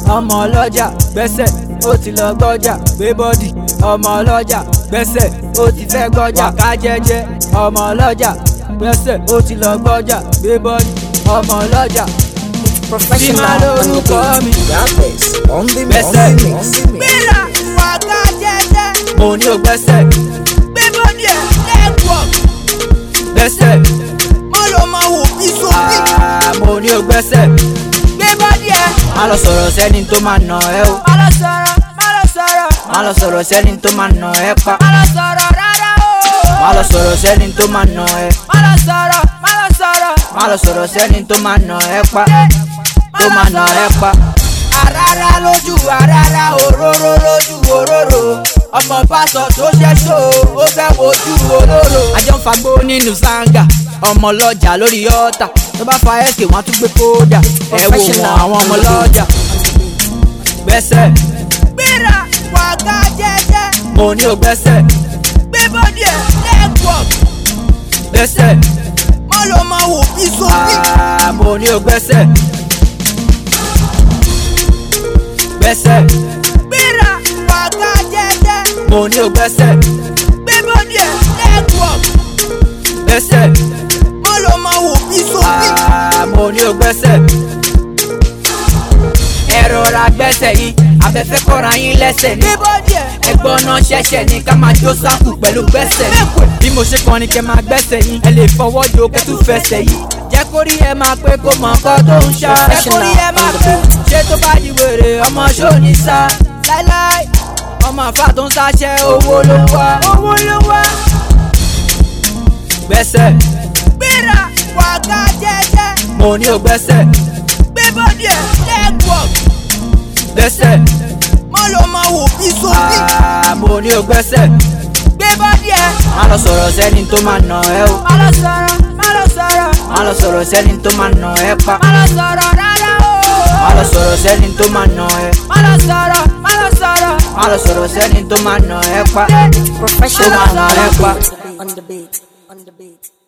ọmọ ọlọ́jà gbẹ́sẹ̀ ó ti lọ gbọ́jà gbé bọ́dì ọmọ ọlọ́jà gbẹ́sẹ̀ ó ti fẹ́ gbọ́jà ká jẹ́jẹ́ ọmọ ọlọ́jà gbẹ́sẹ̀ ó ti lọ gbọ́jà gbé bọ́dì ọmọ ọlọ́jà Professional on the lórúkọ mi. beat. Rappers on the mix. Gbẹ́sẹ̀. On the mix. Gbéra wàgá jẹ́jẹ́. mo ní o gbẹ́sẹ̀ Gbé bọ́dí ẹ̀ network. gbẹ́sẹ̀ Má lọ máa wò bí sóbì. Ah, mo ní o gbẹ́sẹ̀ Gbé bọ́dí ẹ̀. má lọ sọ̀rọ̀ sẹ́ni tó máa nà ẹ́ o Má lọ sọ̀rọ̀, má lọ sọ̀rọ̀. má lọ sọ̀rọ̀ sẹ́ni tó máa nà ẹ́ pa Má lọ sọ̀rọ̀ rárá o. má lọ sọ̀rọ̀ sẹ́ni tó máa nà ẹ́ Má lọ sọ̀rọ̀, má lọ sọ̀rọ̀. má lọ sọ̀rọ̀ sẹ́ni tó máa nà ẹ́ pa tó máa nà ẹ́ pa. Àràrá lójú àràrá òróró lójú òróró. Ọmọ pásọ̀ tó ṣẹ́ṣó ó fẹ́ wojú olóró. àjọ ń fagbó nínú sanga ọmọ ọlọ́jà lórí ọ̀tà tó bá fa ẹ̀kẹ́ wọn á tún gbé kódà ẹ wò wọn àwọn ọmọ ọlọ́jà gbẹ́sẹ̀ Gbéra wàgá jẹ́jẹ́. mo ní o gbẹ́sẹ̀ Gbé bọ́dí ẹ̀ network. gbẹ́sẹ̀ Má lọ máa wò bí sóbì. Ah, mo ní o gbẹ́sẹ̀ gbẹ́sẹ̀ Gbéra wàgá jẹ́jẹ́. mo ní o gbẹ́sẹ̀ Gbé bọ́dí ẹ̀ network. gbẹ́sẹ̀ Má lọ máa wò bí sóbì. Ah, mo ní o gbẹ́sẹ̀. ẹ rọra gbẹ́sẹ̀ yìí afẹ́fẹ́ kọ́ra yín lẹ́sẹ̀ ní. Gbé bọ́dí ẹ̀. ẹgbọ́n náà ṣẹ̀ṣẹ̀ ní ká máa jó sáàkù pẹ̀lú gbẹ́sẹ̀. bí mo ṣe kàn ní kẹ́ máa gbẹ́sẹ̀ yín ẹ lè fọwọ́ jo kẹ́tù fẹsẹ̀ yìí. jẹ́ kó rí ẹ máa pé kó mọ̀ nǹkan tó ń ṣá. jẹ́ kó rí ẹ máa pé ṣé tó bá di wèrè ọmọ ṣó ní sá. láíláí ọmọ àfa tó ń sáṣẹ́ owó ló ń wá. Owó ló wá. gbẹ́sẹ̀ Gbéra wàgá jẹ́jẹ́. mo ní o gbẹ́sẹ̀ Gbé bọ́dí ẹ̀ network. gbẹ́sẹ̀ Má lọ máa wò bí sóbì. Ah, mo ní o gbẹ́sẹ̀. Gbé bọ́dí ẹ̀. má lọ sọ̀rọ̀ sẹ́ni tó máa nà ẹ́ o. Má lọ sọ̀rọ̀, má lọ sọ̀rọ̀. má lọ sọ̀rọ̀ sẹ́ni tó máa nà ẹ́ pa. Má lọ sọ̀rọ̀ rárá o. má lọ sọ̀rọ̀ sẹ́ni tó máa nà ẹ́. Má lọ sọ̀rọ̀, má lọ sọ̀rọ̀. má lọ sọ̀rọ̀ sẹ́ni tó máa nà ẹ́ pa. Professional Tó máa nà on ẹ́ pa. the beat. On the beat. On the beat.